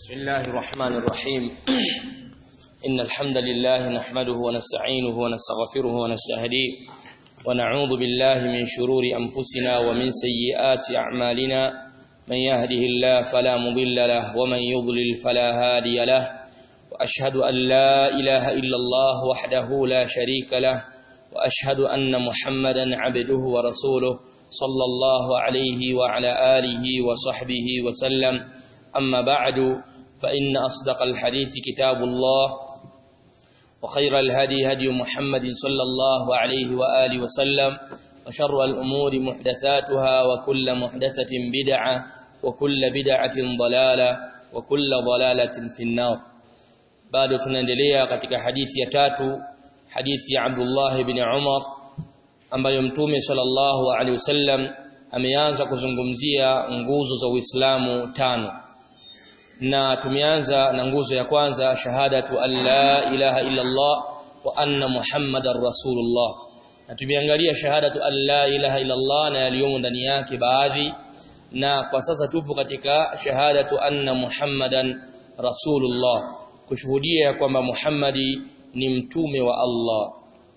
بسم الله الرحمن الرحيم إن الحمد لله نحمده ونستعينه ونستغفره ونستهديه ونعوذ بالله من شرور أنفسنا ومن سيئات أعمالنا من يهده الله فلا مضل له ومن يضلل فلا هادي له وأشهد أن لا إله إلا الله وحده لا شريك له وأشهد أن محمدا عبده ورسوله صلى الله عليه وعلى آله وصحبه وسلم أما بعد فإن أصدق الحديث كتاب الله وخير الهدي هدي محمد صلى الله عليه وآله وسلم وشر الأمور محدثاتها وكل محدثة بدعة وكل بدعة ضلالة وكل ضلالة في النار bado tunaendelea katika hadithi ya tatu hadithi ya Abdullah ibn Umar ambayo mtume sallallahu alaihi wasallam ameanza kuzungumzia nguzo za Uislamu tano na tumeanza na nguzo ya kwanza shahadatu an la ilaha illa Allah wa anna muhammadar rasulullah na tumeangalia shahadatu an la ilaha illa Allah na yaliyomo ndani yake baadhi na kwa sasa tupo katika shahadatu anna muhammadan rasulullah kushuhudia kwamba Muhammadi ni mtume wa Allah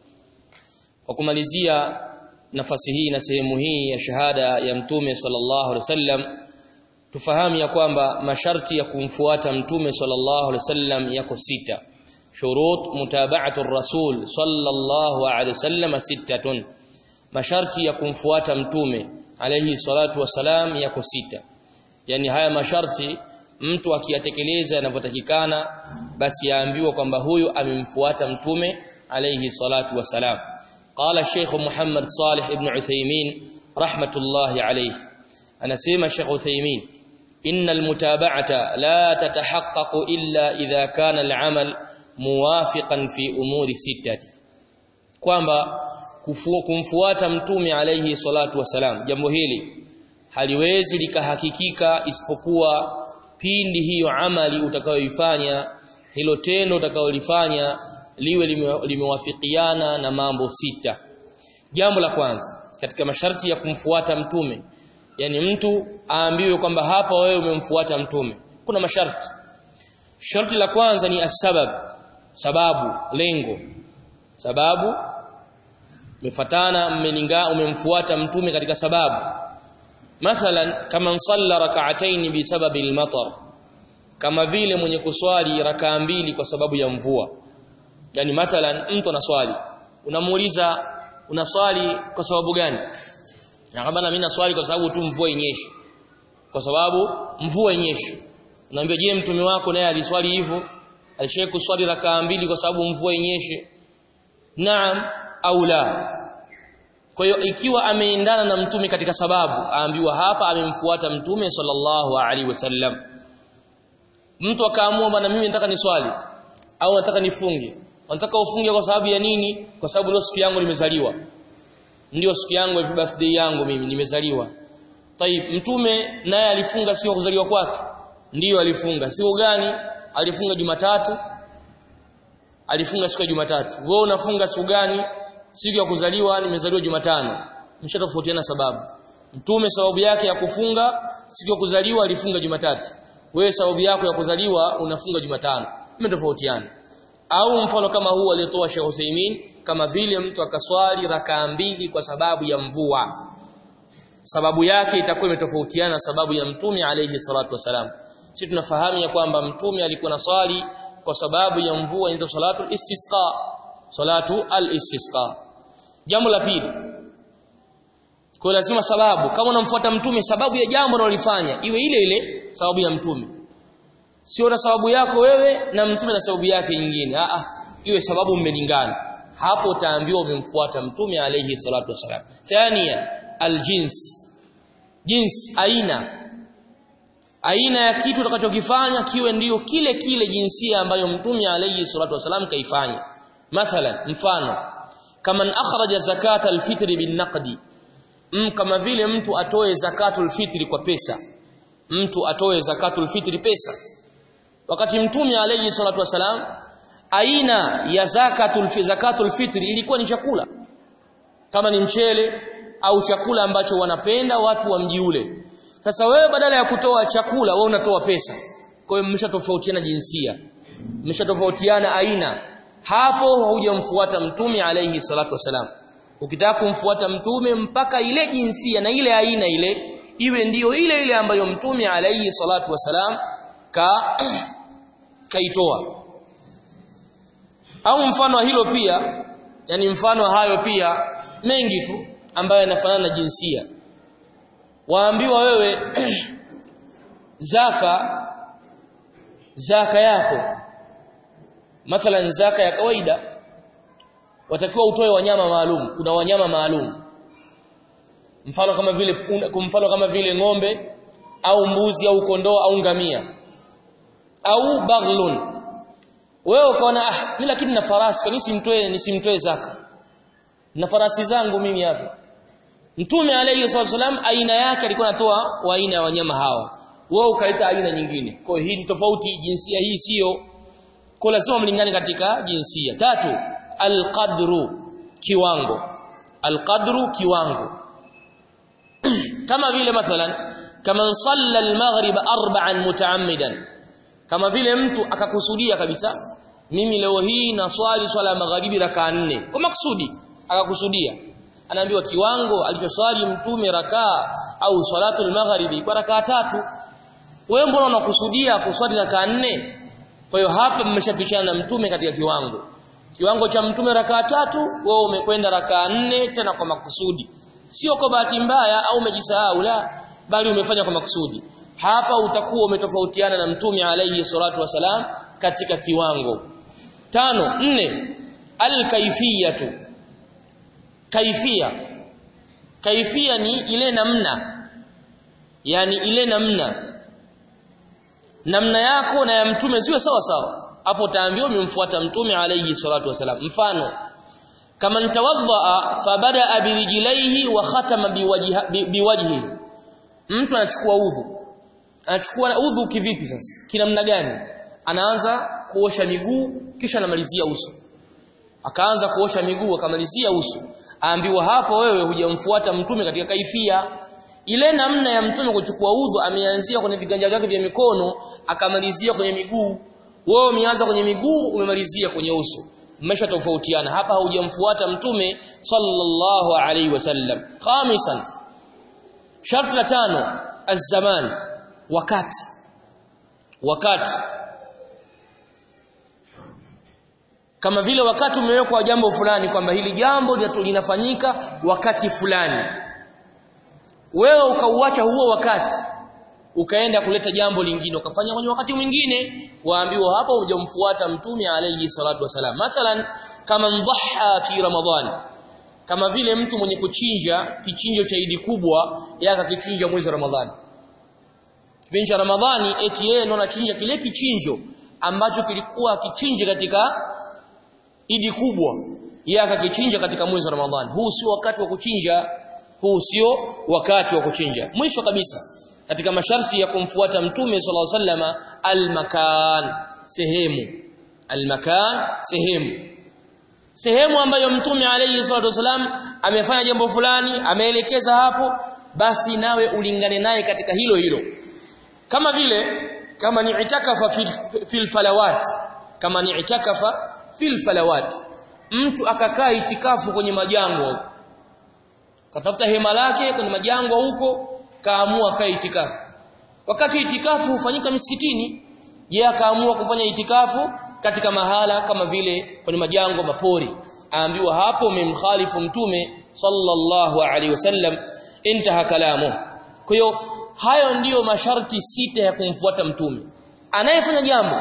kwa kumalizia nafasi hii na sehemu hii ya shahada ya mtume sallallahu alaihi wasallam tufahamu ya kwamba masharti ya kumfuata mtume sallallahu alaihi wasallam yako sita shurut mutaba'atu rasul sallallahu alaihi wasallam sittatun masharti ya kumfuata mtume alayhi salatu wasalam yako sita yani haya masharti mtu akiyatekeleza yanavyotakikana basi yaambiwa kwamba huyu amemfuata mtume alayhi salatu wasalam qala Sheikh Muhammad Salih ibn Uthaymeen rahmatullahi alayhi anasema Sheikh Uthaymeen إن المتابعة لا تتحقق إلا إذا كان العمل موافقا في أمور ستة kwamba kumfuata mtume alayhi salatu wasalam jambo hili haliwezi likahakikika isipokuwa pindi hiyo amali utakayoifanya hilo tendo utakayolifanya liwe limewafikiana na mambo sita jambo la kwanza katika masharti ya kumfuata mtume yani mtu aambiwe kwamba hapa wewe umemfuata mtume kuna masharti sharti la kwanza ni asbab sababu lengo sababu umefatana mmelinga umemfuata mtume katika sababu mathalan kama salla rak'atayn bi sababi al-matar kama vile mwenye kuswali rakaa mbili kwa sababu ya mvua yani mathalan mtu anaswali unamuuliza unaswali kwa sababu gani na kama mimi naswali kwa sababu tu mvua inyeshe kwa sababu mvua inyeshe unaambia je mtume wako naye aliswali hivyo alishaye kuswali rakaa mbili kwa sababu mvua inyeshe naam au la kwa hiyo ikiwa ameendana na mtume katika sababu aambiwa hapa amemfuata mtume sallallahu alaihi wasallam mtu akaamua bwana mimi nataka niswali au nataka nifunge nataka ufunge kwa sababu ya nini kwa sababu leo siku yangu nimezaliwa ndio siku yangu ya birthday yangu mimi nimezaliwa Taib mtume naye alifunga siku ya kuzaliwa kwake ndiyo alifunga siku gani alifunga Jumatatu alifunga siku ya Jumatatu wewe unafunga siku gani siku ya kuzaliwa nimezaliwa Jumatano mshatofautiana sababu mtume sababu yake ya kufunga siku ya kuzaliwa alifunga Jumatatu wewe sababu yako ya kuzaliwa unafunga Jumatano mmetofautiana au mfano kama huu aliyetoa Sheikh Uthaymeen kama vile mtu akaswali rakaa mbili kwa sababu ya mvua sababu yake itakuwa imetofautiana sababu ya mtume alayhi salatu wasalam sisi tunafahamu ya kwamba mtume alikuwa na swali kwa sababu ya mvua inaitwa salatu istisqa salatu al-istisqa jambo la pili kwa lazima sababu kama unamfuata mtume sababu ya jambo unalofanya iwe ile ile sababu ya mtume sio na sababu yako wewe na mtume na sababu yake nyingine a a iwe sababu mmelingana hapo utaambiwa umemfuata mtume alayhi salatu wasalam thania aljins jins aina aina ya kitu utakachokifanya kiwe ndiyo kile kile jinsia ambayo mtume alayhi salatu wasalam kaifanya mathalan mfano kama akhraja zakata alfitri binaqdi mm, kama vile mtu atoe zakatul fitri kwa pesa mtu atoe zakatul fitri pesa wakati mtume alayhi salatu wasalam aina ya zakatul zakatul fitri ilikuwa ni chakula kama ni mchele au chakula ambacho wanapenda watu wa mji ule sasa wewe badala ya kutoa chakula wewe unatoa pesa kwa hiyo mmeshatofautiana jinsia mmeshatofautiana aina hapo hujamfuata mtume alayhi salatu wasalam ukitaka kumfuata mtume mpaka ile jinsia na ile aina ile iwe ndiyo ile ile ambayo mtume alayhi salatu wasalam ka kaitoa au mfano hilo pia yani mfano hayo pia mengi tu ambayo yanafanana na jinsia waambiwa wewe zaka zaka yako mathalan zaka ya kawaida watakiwa utoe wanyama maalum kuna wanyama maalum mfano kama vile mfano kama vile ng'ombe au mbuzi au kondoo au ngamia au baghlun wewe ukaona ah mimi lakini na farasi kwa nini simtoe nisimtoe zaka na farasi zangu mimi hapa mtume alayhi wasallam aina yake alikuwa anatoa wa aina ya wanyama hawa wewe ukaleta aina nyingine kwa hiyo hii ni tofauti jinsia hii sio kwa lazima mlingane katika jinsia tatu alqadru kiwango alqadru kiwango kama vile mathalan kama salla almaghrib arba'an mutaammidan kama vile mtu akakusudia kabisa mimi leo hii na swali swala ya magharibi rakaa nne kwa maksudi akakusudia anaambiwa kiwango alichoswali mtume rakaa au salatul magharibi kwa rakaa tatu wewe mbona unakusudia kuswali rakaa nne kwa hiyo hapa mmeshapishana na mtume katika kiwango kiwango cha mtume rakaa tatu wewe umekwenda rakaa nne tena kwa makusudi sio kwa bahati mbaya au umejisahau la bali umefanya kwa makusudi hapa utakuwa umetofautiana na mtume alayhi salatu wasalam katika kiwango tano nne alkaifiyatu kaifia kaifia ni ile namna yani ile namna namna yako na ya mtume ziwe sawa sawa hapo utaambiwa umemfuata mtume alayhi salatu wasalam mfano kama ntawadha fabada birijlaihi wa khatama biwajhihi mtu anachukua udhu anachukua udhu kivipi sasa kinamna gani anaanza kuosha miguu kisha anamalizia uso akaanza kuosha miguu akamalizia uso aambiwa hapo wewe hujamfuata mtume katika kaifia ile namna ya mtume kuchukua udhu ameanzia kwenye viganja vyake vya mikono akamalizia kwenye miguu wewe umeanza kwenye miguu umemalizia kwenye uso mmesha tofautiana hapa haujamfuata mtume sallallahu alaihi wasallam khamisan sharti la tano az-zaman wakati wakati kama vile wakati umewekwa jambo fulani kwamba hili jambo linafanyika wakati fulani wewe ukauacha huo wakati ukaenda kuleta jambo lingine ukafanya kwenye wakati mwingine waambiwa hapa hujamfuata mtume alayhi salatu wasalam mathalan kama mdhaha fi ramadhani kama vile mtu mwenye kuchinja kichinjo cha idi kubwa yaka kichinja mwezi wa ramadhani kipindi cha ramadhani eti yeye ndo anachinja kile kichinjo ambacho kilikuwa kichinje katika idi kubwa yeye akakichinja katika mwezi wa ramadhani huu sio wakati wa kuchinja huu sio wakati wa kuchinja mwisho kabisa katika masharti ya kumfuata mtume sallallahu alaihi wasallam almakan sehemu almakan sehemu sehemu ambayo mtume alayhi salatu wasallam amefanya jambo fulani ameelekeza hapo basi nawe ulingane naye katika hilo hilo kama vile kama ni itakafa fil, fil falawat kama ni itakafa fil falawat mtu akakaa itikafu kwenye majango katafuta hema lake kwenye majango huko kaamua kaa itikafu wakati itikafu hufanyika misikitini je akaamua kufanya itikafu katika mahala kama vile kwenye majango mapori aambiwa hapo umemkhalifu mtume sallallahu alaihi wasallam intaha kalamu kwa hiyo hayo ndiyo masharti sita ya kumfuata mtume anayefanya jambo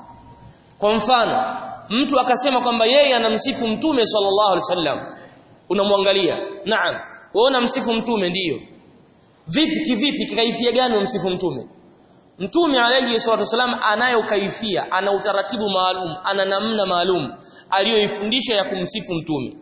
kwa mfano mtu akasema kwamba yeye anamsifu mtume sallallahu alaihi wasallam unamwangalia naam wewe unamsifu mtume ndiyo vipi kivipi kikaifia gani umsifu mtume mtume alayhi salatu wasallam anayo kaifia ana utaratibu maalum ana namna maalum aliyoifundisha ya kumsifu mtume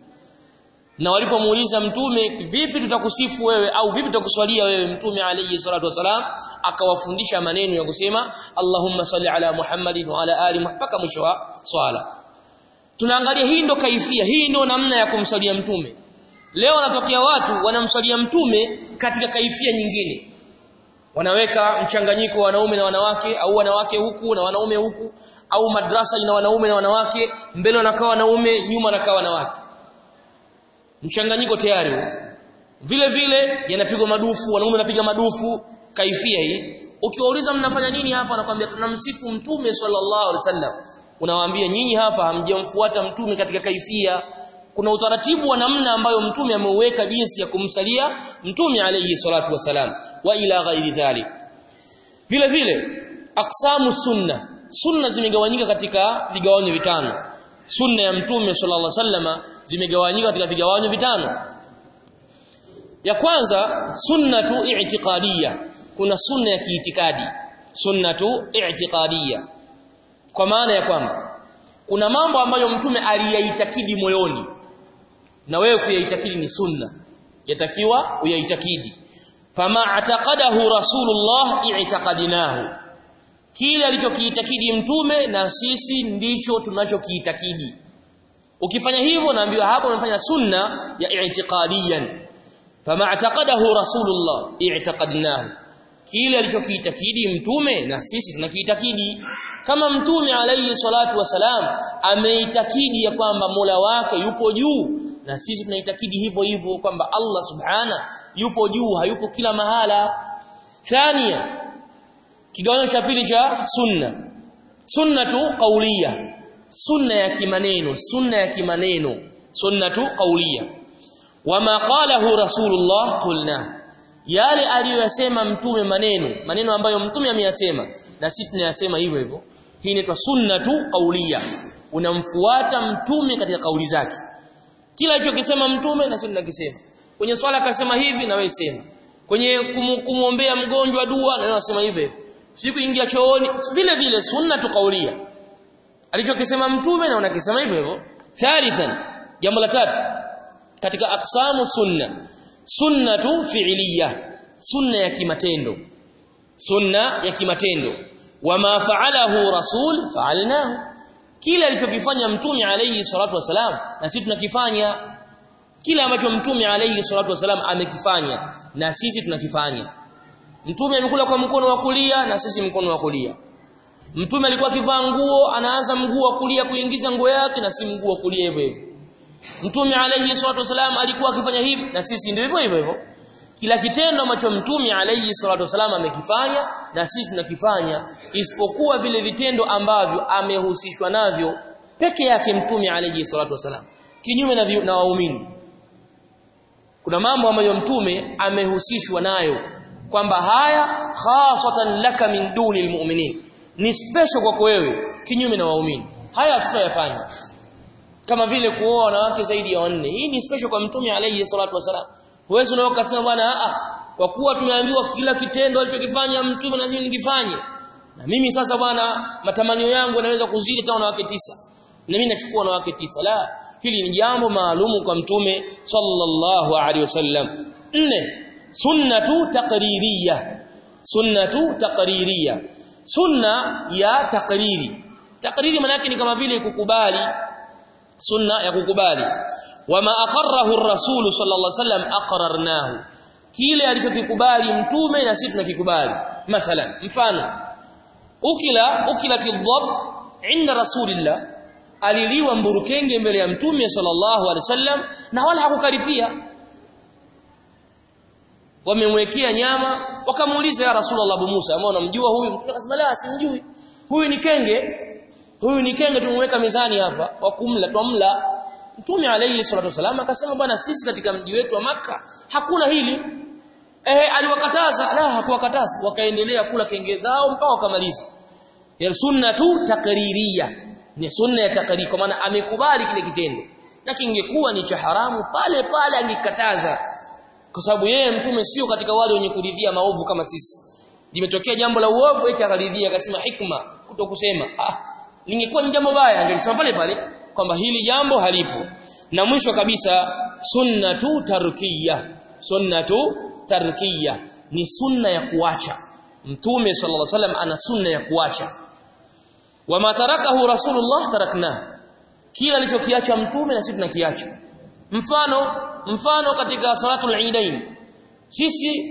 na walipomuuliza mtume vipi tutakusifu wewe au vipi tutakuswalia wewe mtume alayhi salatu wasalam akawafundisha maneno ya kusema Allahumma salli ala Muhammadin wa ala ali mpaka mwisho wa swala tunaangalia hii ndo kaifia hii ndo namna ya kumswalia mtume leo wanatokea watu wanamswalia mtume katika kaifia nyingine wanaweka mchanganyiko wa wanaume na wanawake au wanawake huku na wanaume huku au madrasa ina wanaume na wanawake mbele wanakaa wanaume nyuma wanakaa wanawake mchanganyiko tayari huo vile vile yanapigwa madufu wanaume wanapiga madufu kaifia hii ukiwauliza mnafanya nini hapa anakuambia tunamsifu mtume sallallahu alaihi wasallam unawaambia nyinyi hapa hamjamfuata mtume katika kaifia kuna utaratibu wa namna ambayo mtume ameuweka jinsi ya kumsalia mtume alayhi salatu wasalam wa ila ghairi dhalik vile vile aqsamu sunna sunna zimegawanyika katika vigawanyo vitano sunna ya mtume sallallahu alaihi wasallama zimegawanyika katika vigawanyo vitano ya kwanza sunnatu i'tiqadiyya kuna sunna ya kiitikadi sunnatu i'tiqadiyya kwa maana ya kwamba kuna mambo ambayo mtume aliyaitakidi moyoni na wewe kuyaitakidi ni sunna yatakiwa uyaitakidi fama ataqadahu rasulullah i'taqadinahu kile alichokiitakidi mtume na sisi ndicho tunachokiitakidi ukifanya hivyo naambiwa hapo umefanya sunna ya i'tiqadiyan fama ataqadahu rasulullah i'taqadnahu kile alichokiitakidi mtume na sisi tunakiitakidi kama mtume alayhi salatu wasalam ameitakidi ya kwamba Mola wake yupo juu na sisi tunaitakidi hivyo hivyo kwamba Allah subhana yupo juu hayupo kila mahala thania kigawanyo cha pili cha sunna sunnatu qawliya sunna ya kimaneno sunna ya kimaneno sunnatu qawliya wama qalahu rasulullah qulna yale aliyosema mtume maneno maneno ambayo mtume ameyasema na sisi tunayasema hivyo hivyo hii inaitwa sunnatu qawliya unamfuata mtume katika kauli zake kila alichokisema mtume na sisi tunakisema kwenye swala akasema hivi na wewe sema kwenye kumuombea mgonjwa dua na wewe unasema hivyo siku ingia chooni vile vile sunnatu qawliya alichokisema mtume na unakisema hivyo hivyo thalithan jambo la tatu katika aqsamu sunna sunnatu fi'liya sunna ya kimatendo sunna ya kimatendo wama fa'alahu rasul fa'alnahu kila alichokifanya mtume alayhi salatu wasalam na sisi tunakifanya kila ambacho mtume alayhi salatu wasalam amekifanya na sisi tunakifanya mtume amekula kwa mkono wa kulia na sisi mkono wa kulia mtume alikuwa akivaa nguo anaanza mguu wa kulia kuingiza nguo yake na si mguu wa kulia hivyo hivyo mtume alayhi salatu wasalam alikuwa akifanya hivi na sisi ndio hivyo hivyo hivyo kila kitendo ambacho mtume alayhi salatu wasalam amekifanya na sisi tunakifanya isipokuwa vile vitendo ambavyo amehusishwa navyo peke yake mtume alayhi salatu wasalam kinyume na, na waumini kuna mambo ambayo mtume amehusishwa nayo kwamba haya khasatan laka min duni almu'minin ni special kwako wewe kinyume na waumini haya tutayafanya kama vile kuoa wanawake zaidi ya wanne hii ni special kwa mtume alayhi salatu wasalam huwezi unao kusema bwana a kwa kuwa tumeambiwa kila kitendo alichokifanya mtume lazima nikifanye na mimi sasa bwana matamanio yangu yanaweza kuzidi hata wanawake tisa na mimi nachukua wanawake tisa la hili ni jambo maalumu kwa mtume sallallahu alaihi wasallam nne sunnatu taqririyya sunnatu taqririyya sunna ya taqriri taqriri maana yake ni kama vile kukubali sunna ya kukubali wama aqarrahu ar-rasul sallallahu alaihi wasallam aqrarnahu kile alichokikubali mtume na sisi tunakikubali mathalan mfano ukila ukilati dhab inda rasulillah aliliwa mburukenge mbele ya mtume sallallahu alaihi wasallam na wala hakukaripia wamemwekea nyama wakamuuliza ya rasulullah abu Musa ambao unamjua huyu mtume akasema la simjui huyu ni kenge huyu ni kenge tumweka mezani hapa wa kumla twamla mtume alayhi salatu wasallam akasema bwana sisi katika mji wetu wa maka hakuna hili eh aliwakataza la hakuwakataza wakaendelea kula kenge zao mpaka wakamaliza ya sunnatu takririya ni sunna ya takriri kwa maana amekubali kile kitendo na kingekuwa ni cha haramu pale pale angekataza kwa sababu yeye mtume sio katika wale wenye kuridhia maovu kama sisi limetokea jambo la uovu eti akaridhia akasema hikma kutokusema ah lingekuwa ni jambo baya angelisema pale pale kwamba hili jambo halipo na mwisho kabisa sunnatu tarkiya sunnatu tarkiya ni sunna ya kuacha mtume sallallahu alaihi wasallam ana sunna ya kuacha wama tarakahu rasulullah tarakna kila alichokiacha mtume na sisi tunakiacha mfano mfano katika salatul eidain sisi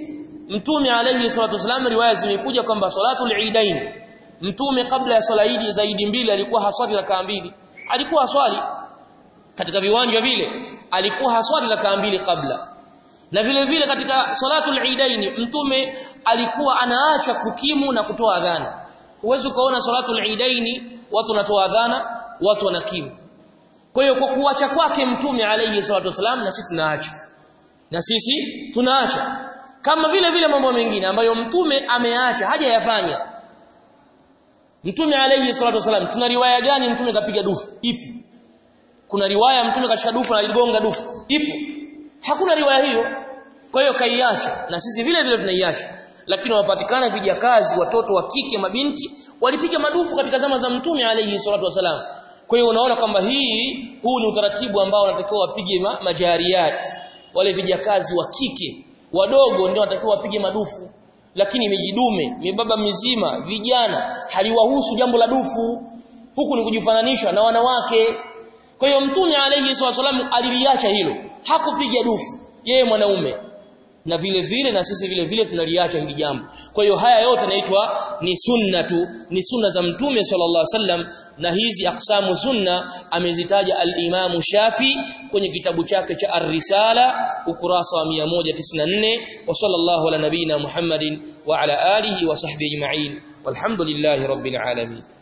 mtume alayhi salatu wasallam riwaya zimekuja kwamba salatul eidain mtume kabla ya swala idi zaidi mbili alikuwa haswali rakaa mbili alikuwa haswali katika viwanja vile alikuwa haswali rakaa mbili kabla na vile vile katika salatul eidain mtume alikuwa anaacha kukimu na kutoa adhana huwezi ukaona salatul eidain watu wanatoa adhana watu wanakimu kwa hiyo kwa kuacha kwake mtume alayhi salatu wasallam na sisi tunaacha na sisi tunaacha kama vile vile mambo mengine ambayo mtume ameacha hajayafanya mtume alayhi salatu wasallam tuna riwaya gani mtume kapiga dufu ipi kuna riwaya mtume kashika dufu na aligonga dufu ipo hakuna riwaya hiyo kwa hiyo kaiacha na sisi vile vile tunaiacha lakini wapatikana vijakazi watoto wa kike mabinti walipiga madufu katika zama za mtume alayhi salatu wasalam kwa hiyo unaona kwamba hii huu ni utaratibu ambao unatakiwa wapige ma, majariati wale vijakazi wa kike wadogo ndio wanatakiwa wapige madufu lakini mijidume mibaba mizima vijana haliwahusu jambo la dufu huku ni kujifananisha na wanawake kwa hiyo mtume alayhi wasallam aliliacha hilo hakupiga dufu yeye mwanaume na vile vile na sisi vile vile tunaliacha hili jambo kwa hiyo haya yote naitwa ni sunna tu ni sunna za mtume sallallahu alaihi wasallam na hizi aksamu sunna amezitaja al-Imam Shafi kwenye kitabu chake cha Ar-Risala ukurasa wa 194 wa sallallahu ala nabina Muhammadin wa ala alihi wa sahbihi ajma'in walhamdulillahi rabbil alamin